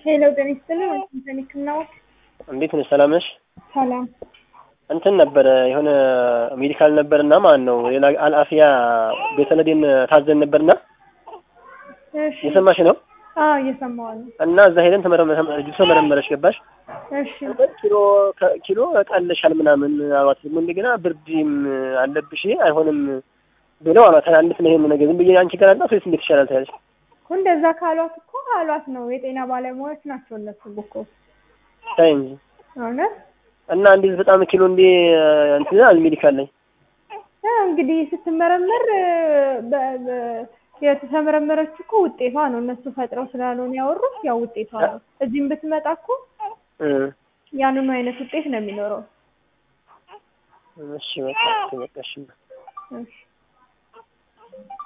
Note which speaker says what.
Speaker 1: ሄሎ ጤና ይስጥልኝ። ወንድም ህክምናው
Speaker 2: እንዴት ነሽ? ሰላም ነሽ?
Speaker 1: ሰላም።
Speaker 2: እንትን ነበረ የሆነ ሜዲካል ነበርና ማን ነው ሌላ አልአፊያ ቤተለዴን ታዘን ነበርና
Speaker 1: እሺ።
Speaker 2: የሰማሽ ነው
Speaker 1: አዎ እየሰማሁ ነው።
Speaker 2: እና እዛ ሄደን ተመረመረ ልጅቱ ተመረመረች ገባሽ
Speaker 1: እሺ።
Speaker 2: ኪሎ ኪሎ ቀለሻል ምናምን አሏት ደግሞ እንደገና ብርድም አለብሽ አይሆንም ብለው አሏት እንዴት ነው ይሄን ነገር ዝም ብዬ አንቺ ጋር አላት ወይስ እንዴት ይሻላል ታያለሽ
Speaker 1: እኮ እንደዛ ካሏት እኮ አሏት ነው የጤና ባለሙያዎች ናቸው እነሱ እኮ
Speaker 2: ታይ እንጂ
Speaker 1: እውነት
Speaker 2: እና እንዴት በጣም ኪሎ እንዴ እንትን አል ሜዲካል ላይ
Speaker 1: እ እንግዲህ ስትመረመር በ- በ- የተመረመረች እኮ ውጤቷ ነው። እነሱ ፈጥረው ስላልሆነ ያወሩት ያው ውጤቷ ነው። እዚህም ብትመጣ እኮ
Speaker 2: እ
Speaker 1: ያንኑ አይነት ውጤት ነው የሚኖረው።
Speaker 2: እሺ በቃ እሺ በቃ እሺ
Speaker 1: እሺ